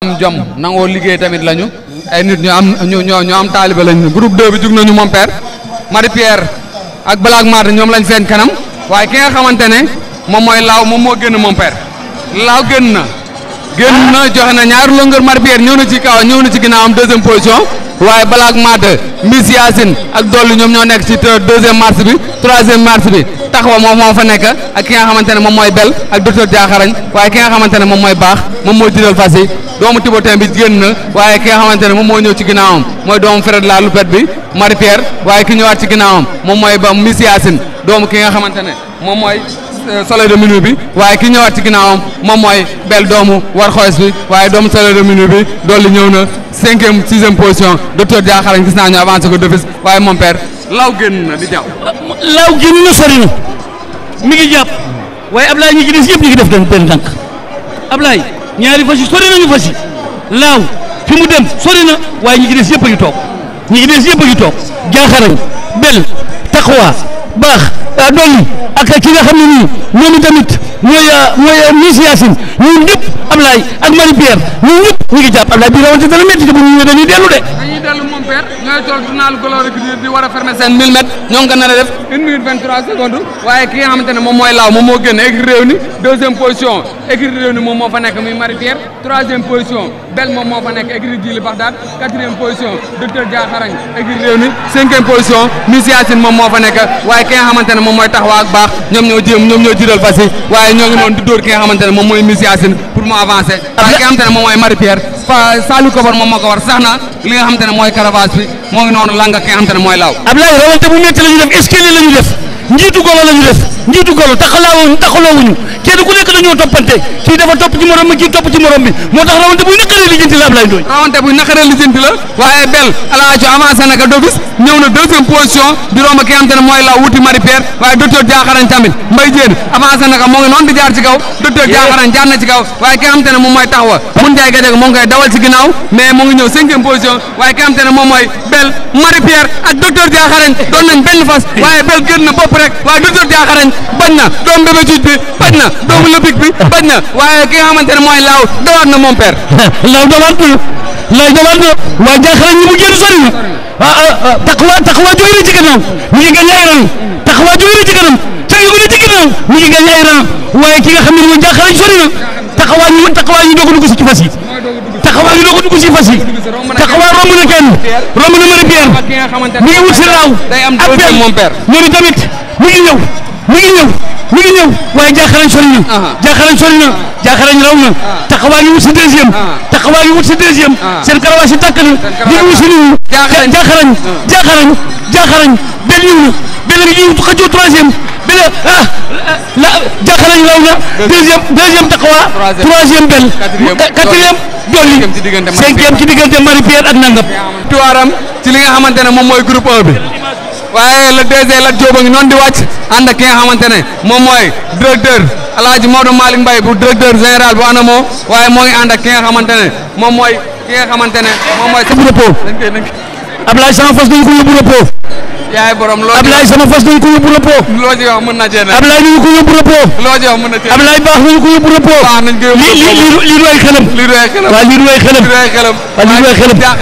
am jom nangoo liggéey tamit lañu ay nit ñu am ñu ñu ñu am taalibe lañu groupe 2 bi jug nañu mon père Marie Pierre ak Black Mart ñoom lañ seen kanam waaye ki nga xamante ne moom mooy laaw moom moo génn mon père laaw génn na génn na joxe na ñaari longueur Marie Pierre ñëw na ci kaw ñëw na ci ginnaawam deuxième position waaye Black Mart Miss Yacine ak Dolly ñoom ñoo nekk ci deuxième marche bi troisième marche bi taxawa moom moo fa nekk ak ki nga xamante ne moom mooy bel ak docteur Diakharañ waaye ki nga xamante ne moom mooy baax moom moo jiital fas yi doomu Tibotin bi génn na waaye ki nga xamante ne moom moo ñëw ci ginnaawam mooy doomu Fred la Loupette bi Marie Pierre waaye ki ñëwaat ci ginnaawam moom mooy ba Miss Yacine doomu ki nga xamante ne moom mooy soleil de minuit bi waaye ki ñëwaat ci ginnaawam moom mooy bel doomu war xoos bi waaye doomu soleil de minuit bi dolli ñëw na cinquième sixième position docteur Diakharañ gis naa ñu avancé ko d'office waaye mon père law génn na di jàpp laaw génn na sori na mi ngi jàpp waaye Ablaye ñi ci des yëpp ñu ngi def benn benn tànk Ablaye ñaari fas yi sori nañu fas yi laaw fi mu dem sori na waaye ñi ci des yëpp a ngi toog ñi ci des yëpp a ngi toog jaaxarañ bel taqwa baax dolli ak ki nga xam ne nii ñoom tamit mooy mooy Miss Yacine ñun ñëpp Ablaye ak Marie Pierre ñun ñëpp ñu ngi jàpp Ablaye bii rawante dana métti te bu ñu ñëwee dañuy dellu de. dañuy dellu mon père ñooy tool journal Glory di war a fermer seen 1000 mètres ñoo ngi ko nar a def 1 minute 23 secondes waaye ki nga xamante ne moom mooy laaw moom moo génn écrit réew ni deuxième position écrit réew ni moom moo fa nekk muy Marie Pierre troisième position bel moom moo fa nekk écrit Djili Bagdad quatrième position docteur Diakharañ écrit réew ni cinquième position Miss Yacine moom moo fa nekk waaye ki nga xamante ne moom mooy taxawa ak baax ñoom ñoo jéem ñoom ñoo jiital fas yi waaye ñoo ngi noonu di dóor ki nga xamante ne moom mooy Miss Yacine pour mu avancer waaye ki nga xamante ne moom mooy Marie Pierre fa Saliou Kobar moom moo ko war sax na li nga xamante ne mooy caravage bi moo ngi noonu langa ki nga xamante ne mooy laaw Ablaye rawante bu métti la ñu def escalier la ñu def njiitu golo la ñu def njiitu golo taxalaawuñu taxaloowuñu kenn ku nekk dañoo toppante kii dafa topp ci morom bi kii topp ci morom bi moo tax rawante buy naqaree lijjanti la Ablaye Ndoye rawante buy naqaree lijjanti la waaye bel alaajo avancé na ka d'office ñëw na deuxième position di romb ki nga xamante ne mooy laaw wuti Marie Pierre waaye docteur Diakharañ tamit mbay jéen avancé na ka moo ngi noonu di jaar ci kaw docteur Diakharañ jaar na ci kaw waaye ki nga xamante ne moom mooy taxawa mun jaay gajeg moo ngi koy dawal ci ginnaaw mais moo ngi ñëw cinquième position waaye ki nga xamante ne moom mooy bel Marie Pierre ak docteur Diakharañ doon nañ benn fas waaye bel génn na bopp rek waaye docteur Diakharañ bañ na doom bébé juuj bi bañ na doomu lëbik bi bañ na waaye ki nga xamante ne mooy laaw dawaat na mon père laaw dawaat na laaw dawaat na waaye Diakharañ ñi mu génn sori na ah taxawa taxawa jóge na ci gannaaw mi ngi gañ ay ran taxawa jóge na ci kanam cagi ko na ci gannaaw mi ngi gañ ay ran waaye ki nga xam ne mooy Diakharañ sori na taxawa ñu taxawa ñu doog a dugg si ci fas yi taxawa ñu doog a dugg si fas yi taxawa romb na kenn romb na Marie Pierre mi ngi wut si laaw ak bel mon père ñoom tamit mi ngi ñëw mi ngi ñëw mi ngi ñëw waaye Diakharañ sori na Diakharañ sori na Diakharañ raw na taxawaa ngi wut si deuxième taxawaa ngi wut si deuxième seen karawaas yi tàkk na di ngi wut si nii Diakharañ Diakharañ Diakharañ bel ñëw na bel ngi ñëw xëccoo troisième bel ah la Diakharañ raw na deuxième deuxième taxawaa troisième bel quatrième dolli cinquième ci diggante Marie Pierre ak Nangam tuwaaram ci li nga xamante ne moom mooy groupe 1 bi waaye le DG Lat Diop a ngi noonu di wàcc ànd ak ki nga xamante ne moom mooy directeur El Hadj Maodo Malick Mbaye bu directeur général bu ANAMO waaye moo ngi ànd ak ki nga xamante ne moom mooy ki nga xamante ne moom mooy. bu repos Ablaye sama fas dañ ko yóbbu repos. yaay borom loo Ablaye sama fas dañ ko yóbbu repos. loo ci wax mën na cee ne. Ablaye dañ ko yóbbu repos. loo ci wax mën na cee ne. Ablaye baax nañ ko yóbbu repos. baax nañ ko yóbbu lii lii lii du ay xelam. lii du ay xelam waaw lii du ay xelam. lii du ay xelam. waaw lii du ay xelam.